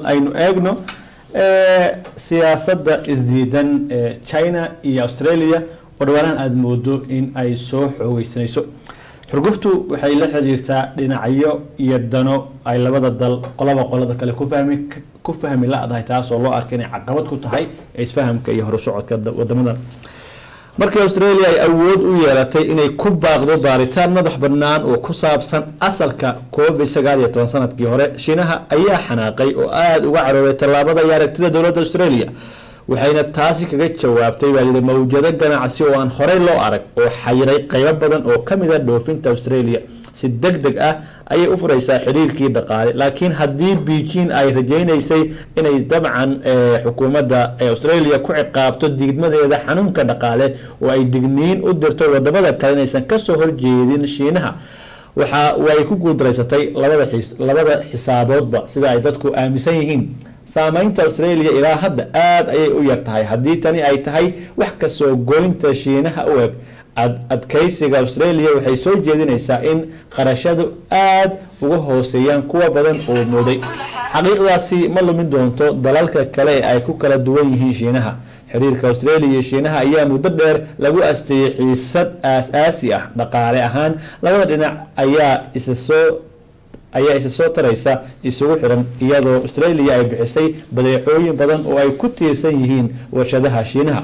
aynu eegno siyaasadda isdiidan ee china iyo australia oo dhawaanahan aada moodo in ay soo xoogeysanayso xurguftu waxay la xiriirtaa dhinacyo iyo dano ay labada dal qolaba qolada kale ku fahmi ku fahmi la-dahay taas oo loo arka inay caqabad ku tahay isfahamka iyo horusocodka wadamadan markii australia ay awood u yeelatay inay ku baaqdo baaritaan madax bannaan oo ku saabsan asalka covid sagaal iyo toban sanadkii hore shiinaha ayaa xanaaqay oo aada uga carooday tallaabada iyo aragtida dowladda australia waxayna taasi kaga jawaabtay baa yidhi mawjado ganacsi oo aan horey loo arag oo xayiray qaybo badan oo ka mid a dhoofinta australia si deg deg ah ayay u furaysaa xiriirkii dhaqaale laakiin haddii beijing ay rajaynaysay inay dabcan xukuumadda australia ku ciqaabto diidmadeeda xanuunka dhaqaale oo ay digniin u dirto wadamada kale inaysan kasoo horjeedin shiinaha waxa way ku guuldareysatay labada labada xisaaboodba sida ay dadku aaminsan yihiin saameynta australia ilaa hadda aada ayay u yar tahay haddii tani ay tahay wax kasoo goynta shiinaha u eg adkeysiga australia waxay soo jeedinaysaa in qarashadu aada uga hooseeyaan kuwa badan oo mooday xaqiiqdaasi ma lumin doonto dalalka kale ee ay ku kala duwan yihiin shiinaha xiriirka australia iyo shiinaha ayaa muddo dheer lagu asteeyey xiisad aas-aasi ah dhaqaale ahaan labada dhinac ayaa isa soo ayaa isa soo taraysa isugu xiran iyadoo australia ay bixisay badeecooyin badan oo ay ku tiirsan yihiin warshadaha shiinaha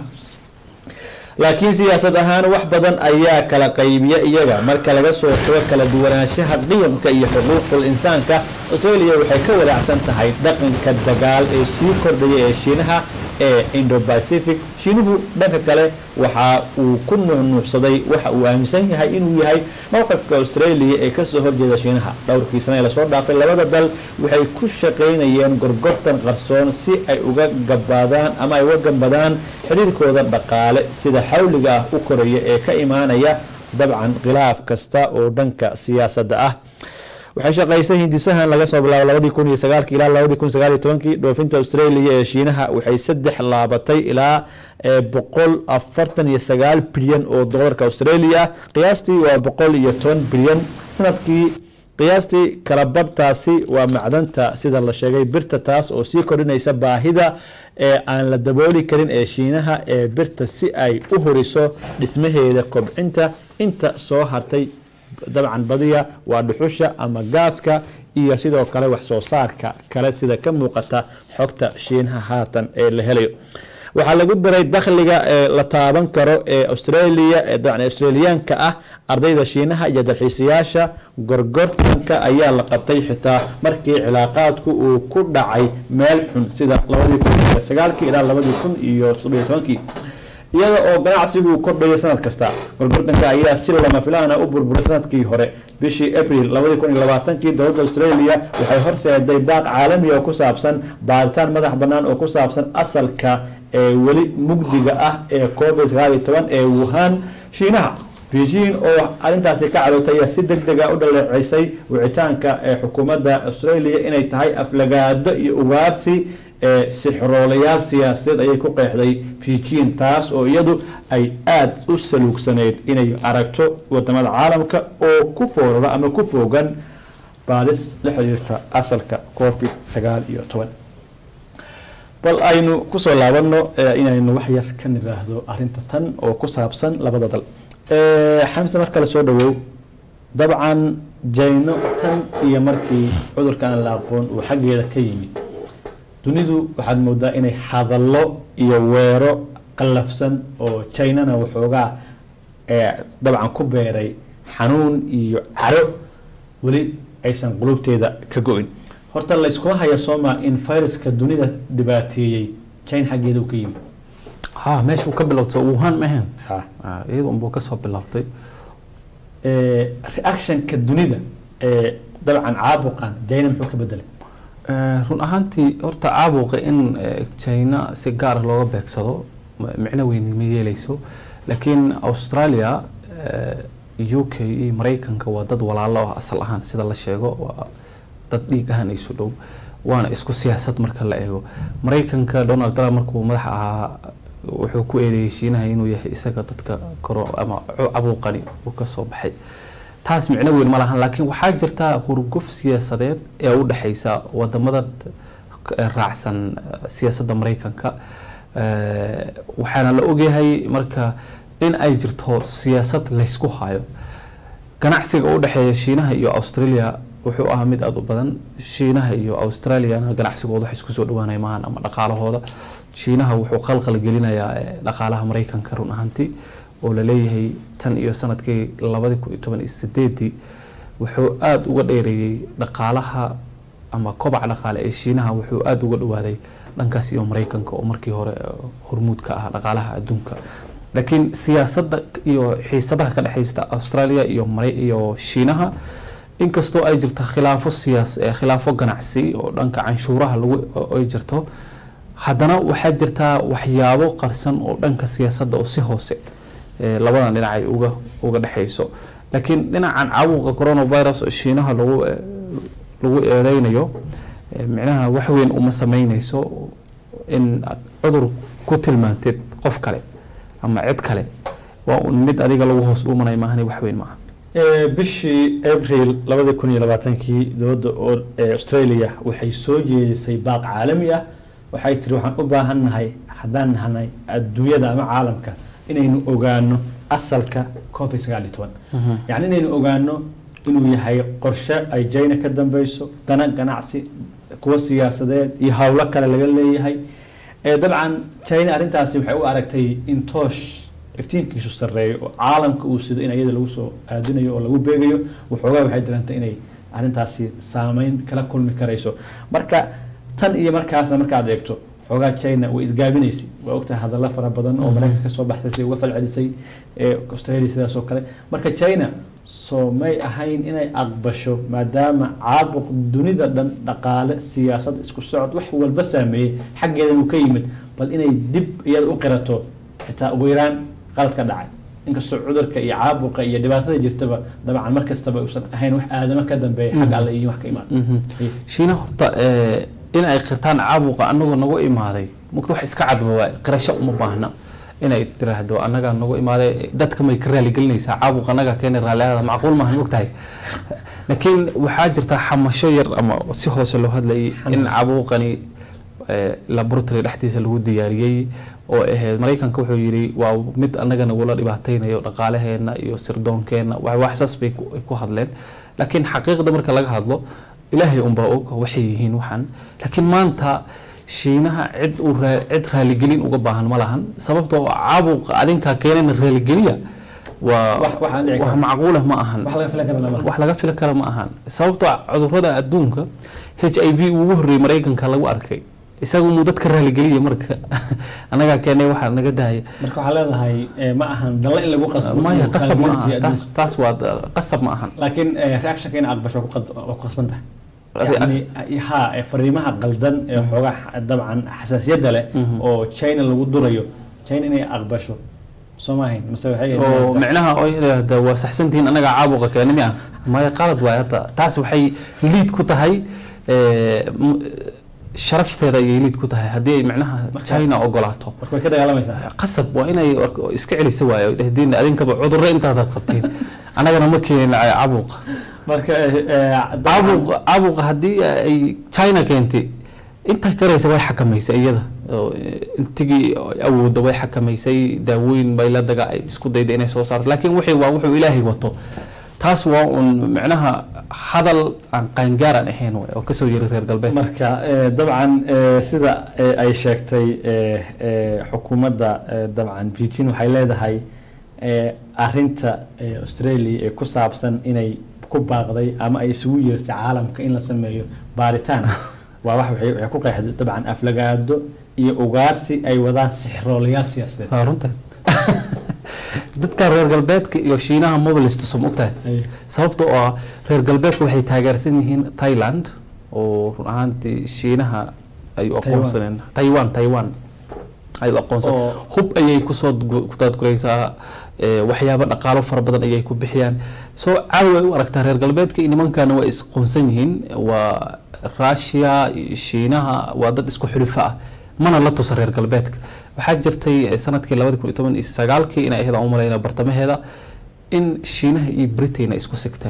laakiin siyaasad ahaan wax badan ayaa kala qaybiya iyaga marka laga soo tago kala duwanaanshaha qiyamka iyo xuquuqul insaanka australia waxay ka walaacsan tahay dhaqanka dagaal ee sii kordhaya ee shiinaha ee indo-pacific shiinuhu dhanka kale waxa uu ku nuuxnuuxsaday waxa uu aaminsan yahay inuu yahay mowqifka australia ee kasoo horjeeda shiinaha dhowrkii sana ee lasoo dhaafay labada dal waxay ku shaqaynayeen gorgortan qarsoon si ay uga gabaadaan ama ay uga gambadaan xiriirkooda dhaqaale sida xawliga ah u koraya ee ka imaanaya dabcan khilaaf kasta oo dhanka siyaasadda ah waxay shaqaysay hindisahan laga soo bilaabo labadii kun iyo sagaalki ilaa labadii kun sagaal iyo tobankii dhoofinta australia ee shiinaha waxay saddex laabatay ilaa boqol afartan iyo sagaal bilyan oo doolarka australia ah qiyaastii waa boqol iyo toban bilyan sanadkii qiyaastii kalabadhtaasi waa macdanta sida la sheegay birta taas oo sii kordhinaysa baahida ee aan la dabooli karin ee shiinaha ee birta si ay u horiso dhismaheeda kobcinta inta soo hartay dabcan badiya waa dhuxusha ama gaaska iyo sidoo kale wax soo saarka kale sida ka muuqata xogta shiinaha haatan ee la helayo waxaa lagu daray dakhliga ee la taaban karo ee australia ee dabcan australiyaanka ah ardayda shiinaha iyo dalxiisayaasha gorgortanka ayaa la qabtay xitaa markii cilaaqaadku uu ku dhacay meel xun sida labadii kun iyo sagaalkii ilaa labadii kun iyo toddobiyo tobankii iyada oo ganacsigu kordhayo sanad kasta gorgortanka ayaa si lama filaana u burburay sanadkii hore bishii abril labadii kun iyo labaatankii dowladda australia waxay horseeday baaq caalami oo ku saabsan baaritaan madax bannaan oo ku saabsan asalka ee weli mugdiga ah ee covid sagaal iyo toban ee wuhan shiinaha beijing oo arrintaasi ka cadootay ayaa si deg deg a u dhaleeceysay wicitaanka ee xukuumadda australia inay tahay aflagaado iyo ugaarsi sixroolayaal siyaasadeed ayay ku qeexday beijing taas oo iyadu ay aada u saluugsaneyd inay aragto wadamada caalamka oo ku foorara ama ku foogan baadis la xiriirta asalka covid sagaal iyo toban bal aynu kusoo laabano inaynu wax yar ka niraahdo arinta tan oo ku saabsan labada dal xamse mar kale soo dhawow dabcan jayno tan iyo markii cudurkan la aqoon uu xaggeeda ka yimid dunidu waxaad moodaa inay hadallo iyo weero qallafsan oo jinana waxoogaa dabcan ku beeray xanuun iyo caro weli aysan qulubteeda ka go-in horta layskuma haya sooma in viruska dunida dhibaateeyey china xaggeeda uu ka yimid ha meeshuu ka bilowday wuhan ma ahayn iyada unbuu kasoo bilowday reactionka dunida ee dabcan caabuqan china muxuu ka bedelay run ahaantii horta caabuqa in china si gaara looga beegsado micno weyn ma yeeleyso laakiin australia u k iyo mareykanka waa dad walaalo ah asal ahaan sida la sheego waa dad dhiig ahaan isu dhow waana isku siyaasad marka la eego mareykanka donald trump markuu madax ahaa wuxuu ku eedeeyey shiinaha inuu yahay isaga dadka koro ama cabuuqani uu kasoo baxay taas micno weyn ma lahan laakiin waxaa jirta hurguf siyaasadeed ee u dhexeysa wadamada raacsan siyaasadda maraykanka waxaana la ogyahay marka in ay jirto siyaasad laysku hayo ganacsiga u dhexeeya shiinaha iyo australia wuxuu ahaa mid aada u badan shiinaha iyo australiana ganacsigooda wax isku soo dhawaanay maahan ama dhaqaalahooda shiinaha wuxuu qalqal gelinayaa dhaqaalaha maraykanka run ahaantii oo laleeyahay tan iyo sanadkii labadi kun iyo toban iyo sideedii wuxuu aada uga dheereeyey dhaqaalaha ama kobaca dhaqaale ee shiinaha wuxuu aada uga dhawaaday dhankaas iyo maraykanka oo markii hore hormuud ka ah dhaqaalaha adduunka laakiin siyaasadda iyo xiisadaha ka dhexeysta australia iyo iyo shiinaha inkastoo ay jirto khilaafo siyaas khilaafo ganacsi oo dhanka canshuuraha lagu ay jirto haddana waxaa jirtaa waxyaabo qarsan oo dhanka siyaasadda oo si hoose labadan dhinac ay uga uga dhexeyso laakiin dhinacan caabuqa coronavirus oo shiinaha lagu lagu eedeynayo micnaha wax weyn uma sameyneyso in aad cudur ku tilmaantid qof kale ama cid kale waa un mid adiga lagu hoos dhuumanay maahani wax weyn maaha bishii abril labadi kun iyo labaatankii dowladda australia waxay soo jeedisay baaq caalami ah waxay tiri waxaan u baahan nahay haddaan nahnay adduunyada ama caalamka inaynu ogaano asalka covid sagaal iyo toban yacni inaynu ogaano inuu yahay qorshe ay jina ka dambeyso dana ganacsi kuwa siyaasadeed iyo howlo kale laga leeyahay dabcan china arrintaasi waxay u aragtay in toosh iftiinkiisu sareeyo oo caalamka uu sido in ayada lagu soo aadinayo oo lagu beegayo waxoogaa waxay dirantay inay arrintaasi saameyn kala kulmi karayso marka tan iyo markaasna markaad eegto xoogaa china way isgaabinaysay waa ogtahay hadallo fara badan oo maraykanka kasoo baxsay si uga falcelisay australia sidaas oo kale marka china soo may ahayn inay aqbasho maadaama caabuq dunida dhan dhaqaale siyaasad isku socod wax walba saameeyey xaggeeda uu ka yimid bal inay dib iyada u qirato xitaa ugu yaraan qalad ka dhacay inkastoo cudurka iyo caabuqa iyo dhibaatada jirtaba dabcan mar kastaba uusan ahayn wax aadamo ka dambeeya xagga alle iyo wax ka imaan shiina horta in ay qirtaan caabuqa anagoo nagu imaaday mugta wax iska cadba waa qirasho uma baahna inay tiraahdo annagaa nagu imaaday dadka may ka raaligelinaysaa caabuq annaga keena raaliada macquul maahan mogtahay laakiin waxaa jirta xamasho yar ama si hoose loo hadlayay in caabuqani laboratory dhexdiisa lagu diyaariyey oo ahayd maraykanka wuxuu yidhi waa mid annaga nagula dhibaateynayo dhaqaalaheena iyo sirdoonkeena waxsaas bay ku hadleen laakiin xaqiiqda marka laga hadlo ilaahay unbaa og waxay yihiin waxaan laakiin maanta shiinaha cid uu cid raaligelin uga baahan ma lahan sababtoo caabuqa adinkaa keenana raaligeliya waa wax macquula ma ahan wax laga fili kara ma ahan sababtoo cudurada adduunka h i v ugu horreeyey maraykanka lagu arkay isaga muu dadka raaligeliya marka annagaa keenay waxaa naga dahaya marka waxaa leedahay ma ahan dalla in lagu qasbo maya qasab ma aha taas taas waa qasab ma ahan laakiin reactionka in aqbasho waa ku qasban tahay yani ha fariimaha qaldan ee xoogaa dabcan xasaasiyadda leh oo china lagu durayo china inay aqbasho soo maahayn mase waxay oo micnaha oo yidhaahda waa saxsantihiin annagaa caabuqa keena miya maya qalad waay hadda taas waxay liid ku tahay sharafteeda ayay liid ku tahay haddii ay micnaha china ogolaato marka way ka dagaalamaysaa qasab waa inay iska celisa waayo dhehdiin adinkaba cudurro intaadaad qabteen annagana ma keenin caabuqa marka caabuq caabuqa haddii ay china keentay inta karaysa way xakamaysay iyada intigii awoodda way xakamaysay daawooyin bay la daga ay isku dayda inay soo saarto laakiin wixii waa wuxuu ilaahay wato taas waa un micnaha hadal aan qaangaar aan ahayn oo kasoo yiri reer galbeed marka dabcan sida ay sheegtay xukuumadda dabcan beijing waxay leedahay arinta australia ee ku saabsan inay ku baaqday ama ay isugu yeertay caalamka in la sameeyo baaritaan waa wax waxay ku qeexday dabcan aflagaado iyo ugaarsi ay wadaan sixroolayaal siyaasadeed waa runta dadka reer galbeedka iyo shiinaha mobilistuso ma ogtahay sababta oo ah reer galbeedka waxay taageersan yihiin thailand oo run ahaantii shiinaha ay u aqoonsaneen taiwan taiwan ay u aqoonsan hub ayay kusoo kutaadguraysaa waxyaabo dhaqaalo fara badan ayay ku bixiyaan soo caawi ay u aragtaa reer galbeedka iyo nimankana waa isqoonsan yihiin waa russia iyo shiinaha waa dad isku xulifo ah mana la tusa reer galbeedka waxaa jirtay sanadkii labadi kun iyo toban iyo sagaalkii inay ahayd aan u malayna bartamaheeda in shiinaha iyo britain ay isku sigteen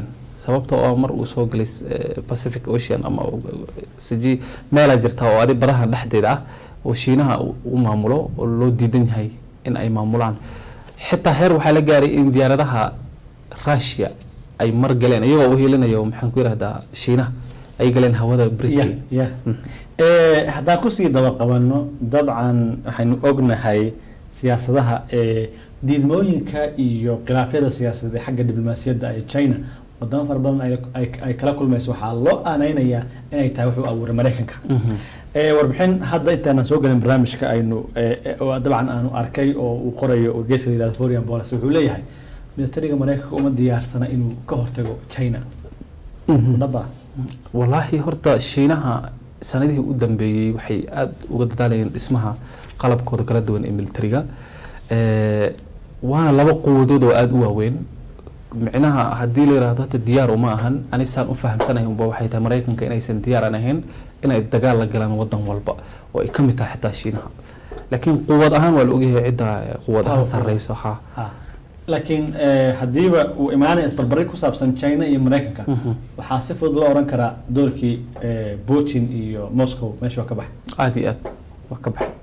sababta oo mar uu soo galay eh, pacific ocean ama uu- siji meelaa jirta oo adi badahan dhexdeeda ah oo shiinaha uu- u maamulo oo loo diidan yahay in ay maamulaan xitaa heer waxaa la gaaray in diyaaradaha russia ay mar galeen iyagoo u hiilinayo maxaan ku yidhahdaa shiinaha ay galeen hawada ya britain ya Eh, haddaan kusii daba qabanno dabcan waxaynu ognahay siyaasadaha ee diidmooyinka iyo khilaafyada siyaasadeed ee xagga diblomaasiyadda ee china wadamo fara badan ay- ay- ay kala kulmayso waxaa loo aaneynayaa inay tahay wuxuu abuuray maraykanka Mhm. Eh, warbixin hadda intaanan soo gelin barnaamijka aynu eh, eh, oo dabcan aanu arkay oo uu qorayo oo geeska la yihahdo foreign policy wuxuu leeyahay militariga maraykanka uma diyaarsana inuu ka hortago china Mhm. dhaba walaahi horta shiinaha sanadihii u dambeeyey waxay aada uga dadaalayeen dhismaha qalabkooda kala duwan ee militariga Eh, waana laba quwadood oo aada u waaweyn micnaha haddii la yidhaahdo hata diyaar uma ahan anisaan u fahamsanahay unba waxay tahay maraykanka inaysan diyaar aan ahayn inay dagaal la galaan wadan walba oo ay ka mid tahay xitaa shiinaha laakiin quwad ahaan waa la ogyahay cidda eh, quwad ahaan Powerful. sarreyso ha Ha. laakiin eh, haddiiba uu imaanaya isbarbarin ku saabsan china iyo maraykanka Mhm. waxaa si fudud loo oran karaa doorkii eh, putin iyo moscow meesha waa ka baxay aada iyo aad waa ka baxay